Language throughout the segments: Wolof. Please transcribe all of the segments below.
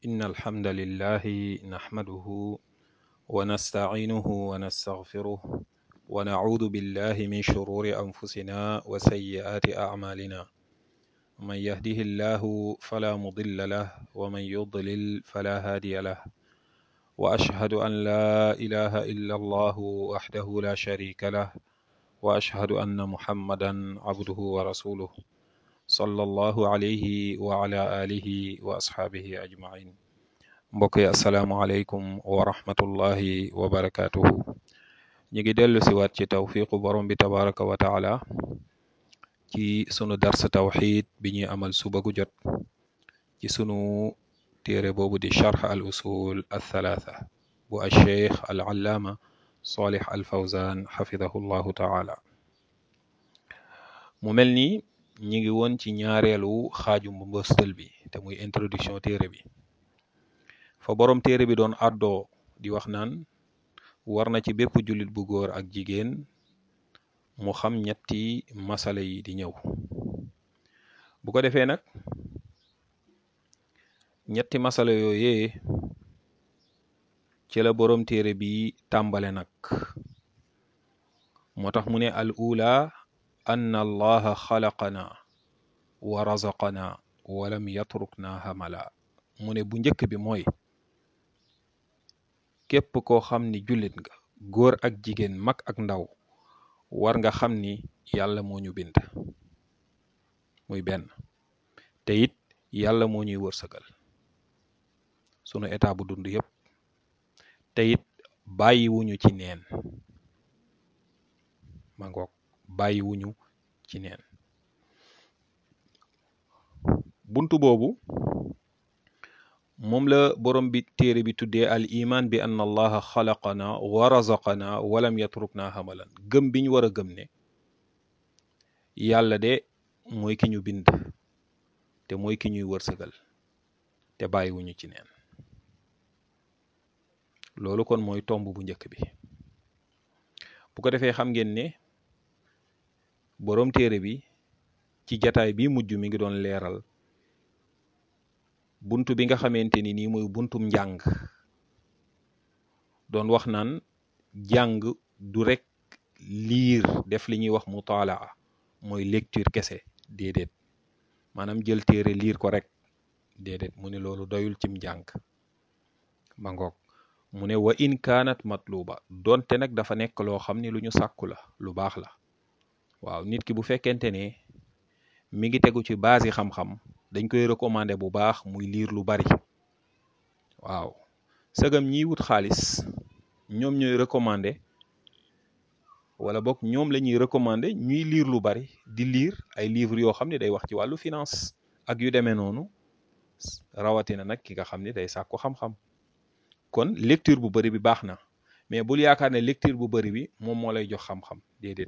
إن الحمد لله نحمده ونستعينه ونستغفره ونعوذ بالله من شرور أنفسنا وسيئات أعمالنا من يهده الله فلا مضل له ومن يضلل فلا هادي له وأشهد أن لا إله إلا الله وحده لا شريك له وأشهد أن محمدا عبده ورسوله صلى الله عليه وعلى آله وأصحابه أجمعين mbokk yi asalaamualeykum wa rahmatullahi wa barakaatuhu ñu ngi dellu si waat ci tawfiqu borom bi tabaraka wa taala ci sunu dars tawxid bi ñuy amal suba gu jot ci sunu téere boobu di charx al usul al thalatha bu al cheikh al allaama salih al fawzan xafidahu llahu taala mu mel ni ñi ngi woon ci ñaareelu xaaju mbëstal bi te muy introduction téere bi fa boroom téere bi doon àddoo di wax naan war na ci bépp jullit bu góor ak jigéen mu xam ñetti masala yi di ñëw bu ko defee nag ñetti masala yooyee ci la boroom téere bi tàmbale nag moo tax mu ne al ula anna allaha xalaqana wa razaqana walam yatrukna hamala mu ne bu njëkk bi mooy képp koo xam ni jullit nga góor ak jigéen mag ak ndaw war nga xam ni yàlla moo ñu bind muy benn te it yàlla moo ñuy wërsëgal sunu état bu dund yépp te it bàyyiwuñu ci neen ma ngoog bàyyiwuñu ci neen buntu boobu moom la borom bi téere bi tuddee al iman bi anna allaha xalaqana wa razaqana walam yatrukna hamalan gëm bi ñu war a gëm ne yàlla de mooy ki ñu bind te mooy ki ñuy wërsëgal te bàyyiwuñu ci neen loolu kon mooy tomb bu njëkk bi bu ko defee xam ngeen ne boroom téere bi ci jataay bi mujj mi ngi doon leeral buntu bi nga xamante ni nii mooy buntum njàng doon wax naan jàng du rek liir def li ñuy wax mutaalaa mooy lecture kese déedéet maanaam jël téere liir ko rek déedéet mu ne loolu doyul cim njàng ma ngoog mu ne wa in kaanat matluba donte nag dafa nekk loo xam ni lu ñu sàkku la lu baax la waaw nit ki bu fekkente ne mi ngi tegu ci base yi xam-xam dañ koy recommander bu baax muy liir lu bari waaw sëgam ñiy wut xaalis ñoom ñooy recommander wala boog ñoom la ñuy recommander ñuy liir lu bari di liir ay livres yoo xam ne day wax ci wàllu finance ak yu demee noonu rawatina nag ki nga xam ne day sàkku xam-xam kon lecture bu bari bi baax na mais bul yaakaar ne lecture bu bari bi moom moo lay jox xam-xam déedéet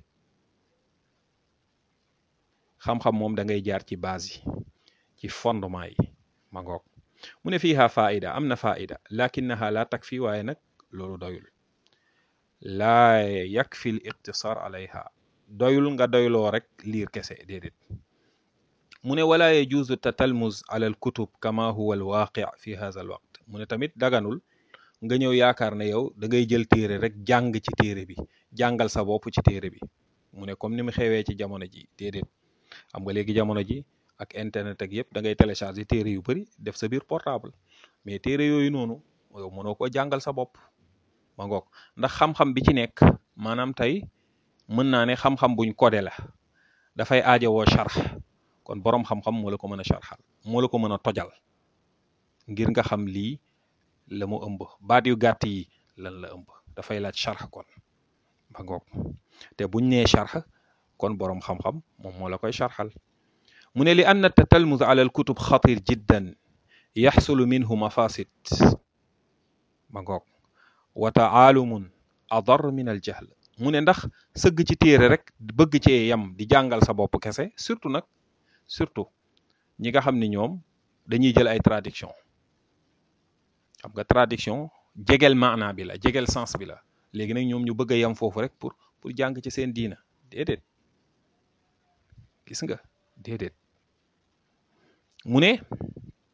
xam-xam moom da ngay jaar ci base yi ci fondement yi ma ngoog mu ne fiiha faida am na faida lakinnaha la takfi waaye nag loolu doyul laa yakfi l iqtisar alayha doyul nga doyloo rek liir kese déedéet mu ne wala yajuzu tatalmuz ala al kutub kama huwa al waqi fi hadha al waqt mu ne tamit daganul nga ñëw yaakaar ne yow da ngay jël téere rek jàng ci téere bi jàngal sa bopp ci téere bi mu ne comme ni mu xewee ci jamono ji déedéet xam nga léegi jamono ji ak internet ak yëpp da ngay télécharger téere yu bari def sa biir portable mais téere yooyu noonu yow mënoo ko jàngal sa bopp ma ngoog ndax xam-xam bi ci nekk maanaam tey mën naa ne xam-xam buñ codé la dafay aajowoo charx kon boroom xam-xam moo la ko mën a charxal moo la ko mën a tojal ngir nga xam lii la mu ëmb baat yu gàtt yi lan la ëmb dafay laaj charx kon ma ngoog te buñ nee charx kon boroom xam-xam moom moo la koy charxal mu ne li anna tatalmuz ala al kutub xatir jiddan yaxsulu minhu mafasid ma ngoog wa taalumun adar min al jahl mu ne ndax sëgg ci téere rek bëgg cee yam di jàngal sa bopp kese surtout nag surtout ñi nga xam ni ñoom dañuy jël ay traduction xam nga traduction jegel maana bi la jegel sens bi la léegi nag ñoom ñu bëgg a yam foofu rek pour pour jàng ci seen diina déedéet gis nga déedéet mu ne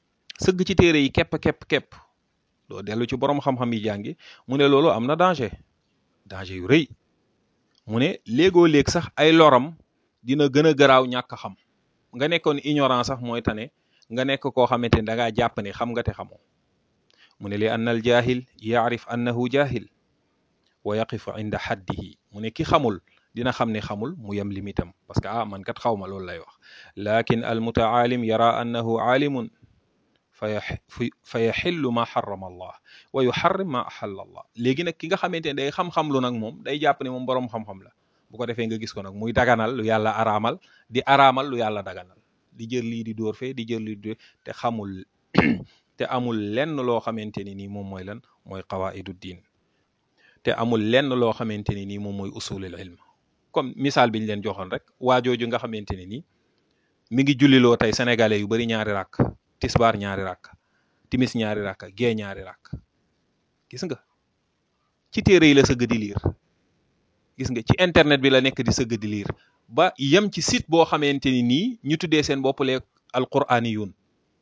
sëgg ci téere yi képp képp képp doo dellu ci borom xam-xam yi jàngi mu ne loolu am na danger danger yu rëy mu ne léegoo léeg sax ay loram dina gën a garaaw ñàkk xam nga nekkoon ignorant sax mooy tane nga nekk koo xamante ni da ngaa jàpp ne xam nga te xamoo mu ne li anna al jahil yaarif annahu jahil wa yaqifu inda xaddihi mu ne ki xamul dina xam ne xamul mu yem limitam parce que ah man kat xaw ma loolu lay wax lakin al mutaalim yara annahu aalimun fa fa yaxillu ma xarama allah wa yuxarrim ma axalla allah léegi nag ki nga xamante ne day xam-xam lu nag moom day jàpp ne moom boroom xam-xam la bu ko defee nga gis ko nag muy daganal lu yàlla araamal di araamal lu yàlla daganal di jël lii di dóor fee di jël lii di te xamul te amul lenn loo xamante ni nii moom mooy lan mooy qawaidu diin te amul lenn loo xamante ni nii moom mooy usulul ilm comme misaal bi ñu leen joxoon rek waajooju nga xamante ne nii mi ngi julliloo tey sénégalais yu bari ñaari rakk tisbaar ñaari rakk timis ñaari rakk gee ñaari rakk gis nga ci téere yi la sëgg di liir gis nga ci internet bi la nekk di sëgg di liir ba yem ci site boo xamante ni nii ñu tuddee seen bopp lee alquraaniyun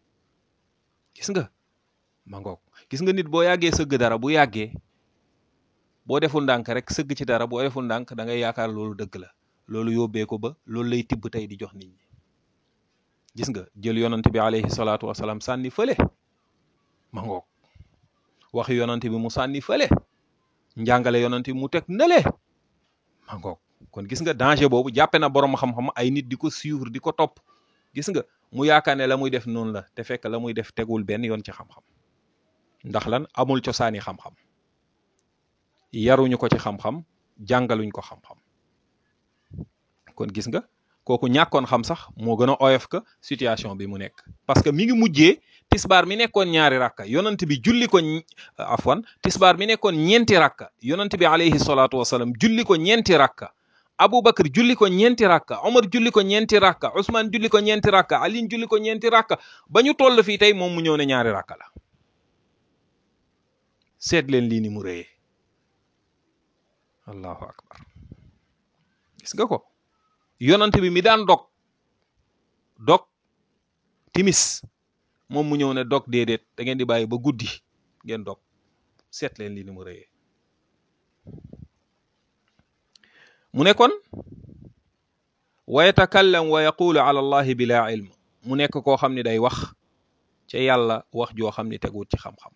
gis nga ma ngoog gis nga nit boo yàggee sëgg dara bu yàggee boo deful ndànk rek sëgg ci dara boo deful ndànk da ngay yaakaar loolu dëgg la loolu yóbbee ko ba loolu lay tibb tey di jox nit ñi gis nga jël yonant bi alayhi salaatu wasalaam sànni fële ma ngoog wax yonant bi mu sànni fële njàngale yonant bi mu teg nële ma ngoog kon gis nga danger boobu jàppe na borom xam-xam ay nit di ko suivre di ko topp gis nga mu yaakaar ne la muy def noonu la te fekk la muy def tegul benn yoon ci xam-xam ndax lan amul cosaani xam-xam yaruñu ko ci xam-xam jàngaluñ ko xam-xam kon gis nga kooku ñàkkoon xam sax moo gën a oyof ka situation bi mu nekk parce que mi ngi mujjee tisbaar mi nekkoon ñaari rakka yonant bi julli ko afwan tisbaar mi nekkoon ñeenti rakka yonant bi alayhi salaatu wasalaam julli ko ñeenti rakka Aboubacar julli ko ñeenti rakka Omar julli ko ñeenti rakka Ousmane julli ko ñeenti rakka Aline julli ko ñeenti rakka ba ñu toll fii tey moom mu ñëw ne ñaari rakka la seet leen lii ni mu rëyee allahu akbar gis nga ko yonant bi mi daan dog dog timis moom mu ñëw ne dog déedéet da ngeen di bàyyi ba guddi ngeen dog seet leen lii ni mu rëyee mu ne kon wa yatakallam wa yaqulu ala allahi bila ilm mu nekk koo xam ne day wax ca yàlla wax joo xam ne teguut ci xam-xam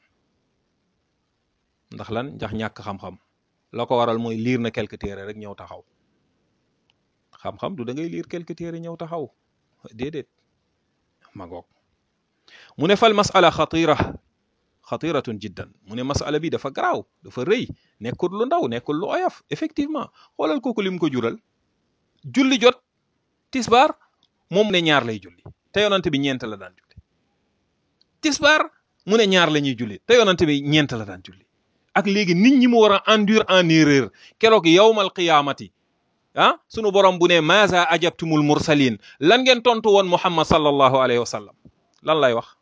ndax lan ndax ñàkk xam-xam la ko waral mooy liir na quelque téere rek ñëw taxaw xam-xam du da ngay liir quelque téere ñëw taxaw déedéet ma goog mu ne fal masala xatira xatiratun jiddan mu ne masala bi dafa garaaw dafa rëy nekkul lu ndaw nekkul lu oyof effectivement xoolal kooku lim ko jural julli jot tisbaar moom ne ñaar lay julli te yonante bi ñeent la daan julli tisbaar mu ne ñaar la ñuy julli te yonante bi ñeent la daan julli ak léegi nit ñi mu war a endurer en erreur keroog yawmal qiyaamati ah sunu borom bu ne maza ajabtumul mursalin lan ngeen tontu woon muhammad sallallahu alayhi wa sallam lan lay wax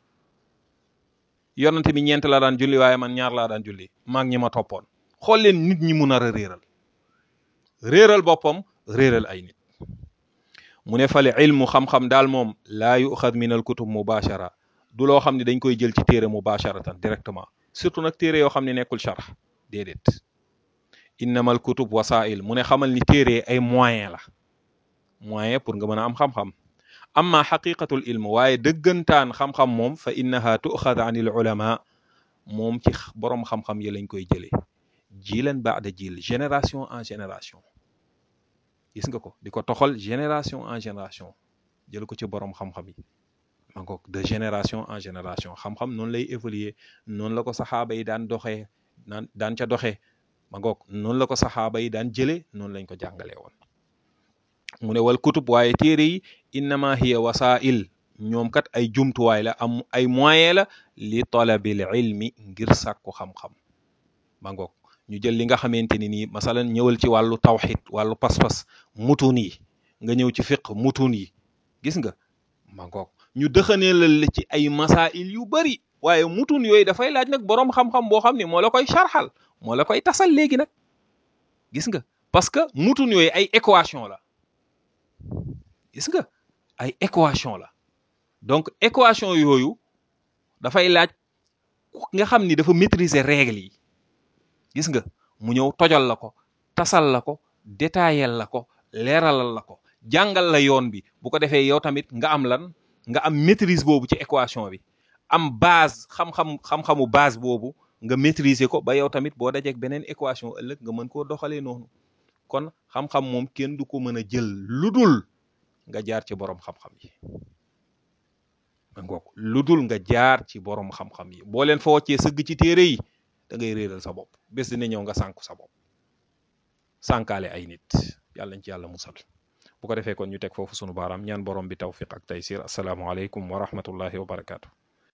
yonante bi ñeent la daan julli waaye man ñaar laa daan julli maag ñi ma toppoon xool leen nit ñi mu nar a réeral réeral boppam réeral ay nit mu ne fale ilmu xam-xam daal moom laa yuxad min al kutub mubashara du loo xam ne dañ koy jël ci téere mubasharatan directement surtout nag téere yoo xam ne nekkul sharh déedéet innamal kutub wasail mu ne xamal ni téere ay moyen la moyen pour nga mën a am xam-xam amma xaqiqatul ilm waaye dëggantaan xam-xam moom fa innaha tuxad an il ulama moom ci boroom xam-xam yi lañ koy jëlee jilan baada jil génération en génération gis nga ko di ko toxal génération en génération jël ko ci boroom xam-xam yi ma ngoog de génération en génération xam-xam noonu lay évoluer noonu la ko saxaaba yi daan doxee daan daan ca doxee ma ngoog noonu la ko saxaaba yi daan jëlee noonu lañ ko jàngalee woon mu ne wal kutub waaye téere yi innama hiya wasail ñoom kat ay jumtuwaay la am ay moyen la li talabil ilmi ngir sàkku xam-xam ma ngoog ñu jël li nga xamante ni nii masalan ñëwal ci wàllu tawxid wàllu pas-pas mutun yi nga ñëw ci fiq mutun yi gis nga ma ngoog ñu dëxanee la ci ay masail yu bari waaye mutun yooyu dafay laaj nag boroom xam-xam boo xam ne moo la koy sharxal moo la koy tasal léegi nag gis nga parce que mutun yooyu ay équation la gis nga ay équation la donc équation yooyu dafay laaj nga xam ni dafa maîtriser règles yi gis nga mu ñëw tojal la ko tasal la ko détaillel la ko leeralal la ko jàngal la yoon bi bu ko defee yow tamit nga am lan nga am maîtrise boobu ci équation bi am base xam-xam xam-xamu base boobu nga maîtriser ko ba yow tamit boo dajeek beneen équation ëllëg nga mën koo doxalee noonu kon xam-xam moom kenn du ko mën a jël lu dul nga jaar ci borom xam-xam yi ma ngoog lu dul nga jaar ci borom xam-xam yi boo leen fa woccee sëgg ci téere yi da ngay réeral sa bopp bés dina ñëw nga sànku sa bopp sànkaale ay nit yàlla nañ ci yàlla musal bu ko defee kon ñu teg foofu sunu baaraam ñaan borom bi tawfiq ak taysir asalaamaaleykum wa rahmatullahi wa barakaatu.